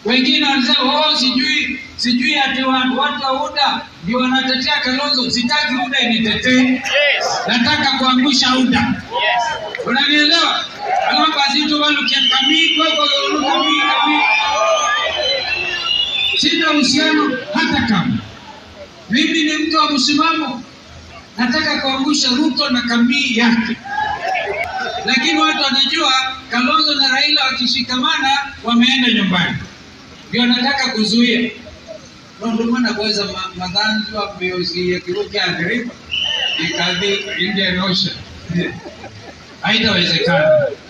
Wengine wanasema oh, sijui sijui ati watu watu wa UDA ndio wanatetea Kalonzo. Sitaki UDA initetee, nataka kuangusha UDA. Unanielewa? Alafu basi tu wale kiamkami kwa kwa kami kami. Sina uhusiano hata kama mimi ni mtu wa msimamo, nataka kuangusha Ruto na kamii yake, lakini watu wanajua Kalonzo na Raila wakishikamana wameenda nyumbani, ndio nataka kuzuia nondomana kuweza madhanzwa miozi ya kiruki agripa ikadhi Indian Ocean haitawezekana.